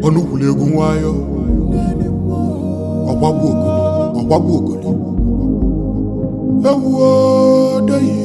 ọnụkwuru egwu nwayọ ọgbagbu ogoli ọgbagbu ogoli ewuo deyi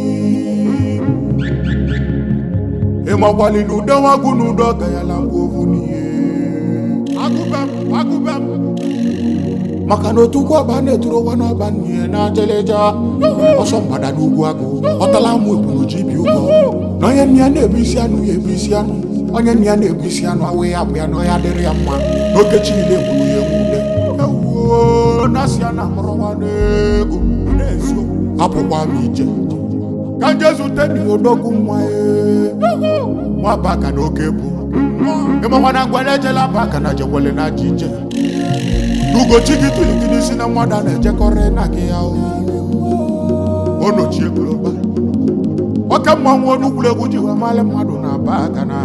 ịmakwali na ude nwagwu na ude ọga ya la ngwa ovu n'ihe agụbem agụbem maka na otu ugwu ọba na-eturu ụwa n'ọba n'ihe na njeleja ọsọ mgbada n'ugwu agụ ọtala amụ ebunu ji bi ụgwọ na onye nne ya na-ebu isi anụ ya ebu isi anụ onye nne ya na-ebu isi anụ awụ ya abụ ya na ọya dịrị ya mma n'oke chi niile egburu ya egwude ewuo na-asị ya na akpọrọwa n'ego na-eziokwu apụkwa m ije ka nje zute dị odogwu nwa ee. nwa baka na oke bụ ịmakwa na ngwere ejela baka na jekwele na ji ije n'ugochi gị tụligide si na mmadụ a na-ejekọrọ na gị ya onochie global nwoke mmanwụ onugwuregwu ji wee malị mmadụ na baka na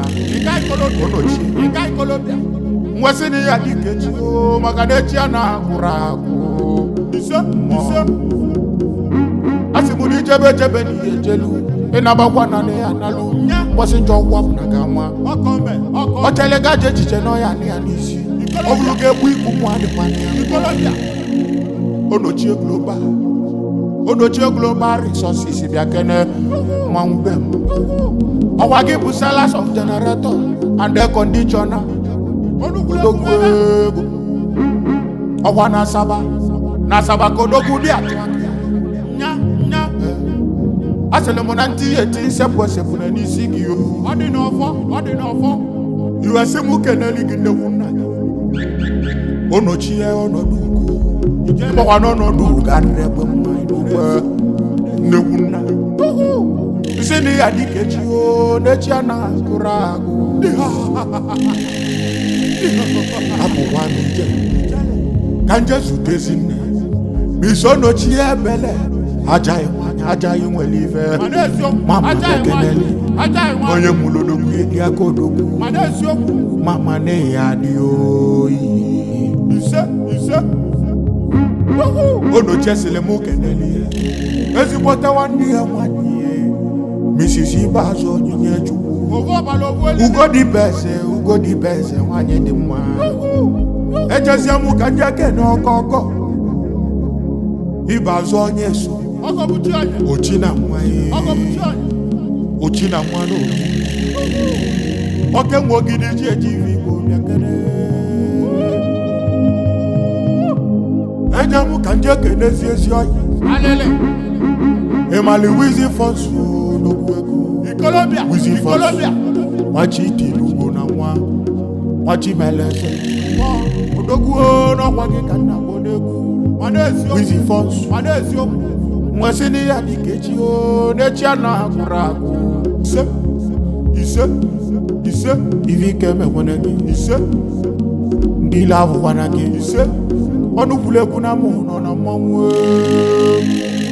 onochie nwesị na ya dịka echi o maka na echi a na-agwụrụ agwụ ise ise asị m na ijebe ejebe na ihe ejelu ịnabakwa na na ya analụ mgbọsị njọ ụgwọ bụ na ga nwa o chele gaje echiche na ọya na ya n'isi ọ bụrụ ga-egbu ikwu nwa adịkwana ya onochie global onochie global resources bịa kene mmanwụ be m ọwa gị bụ sellers of generator and air conditioner odogwu ego ọwa na asaba na asaba ka odogwu dị atụ aka nya nya asịrị m na ntị eti nsepụ esepụ na n'isi gị o ọ dị n'ọfọ ọ dị n'ọfọ iwesị m keneli gị nnekwu nna gị onochie ọnọdụ ugo ịgbakwa n'ọnọdụ ugo adịrị egbe mma n'ugbo nnekwu nna isi na ya dịka echi o n'echi a na-agụrụ agụ abụkwa m ije ka nje zute ezinne ma iso nochie ebele ajaghị nwanyị ajaghị nwere ife ma mụ ekeneli onye mụrụ odogwu edi aka odogwu mama na ya adị oyi ise ise onochie sịrị m keneli ya ezigbote nwanne ya nwanne ya Mrs. Ibeazụ onyinye Chukwu ugo dị beze ugo dị beze nwanyị dị mma ejezie m ka ndị ekene ọkọkọ Ibeazụ onye so ochi na nwa ya ochi na nwa na ogidi oke nwa ogidi ji eji ife igbo bịakere eje m ka ndị ekenezi ezi ọyị ịmali wizi fọsụ n'okwu ego wizi fọsụ nwachi itilugo na nwa nwachi meleze odogwu n'ọkwa gị ka nna bụ n'egwu wizi fọsụ nwesị na ya dịka echi o n'echi a na-agwụrụ agwụ ise ise ise ife ike mekwene gị ise ndị ile ahụkwana gị ise ọnụ kwuru egwu na mụ nọ na mmanwụ ee.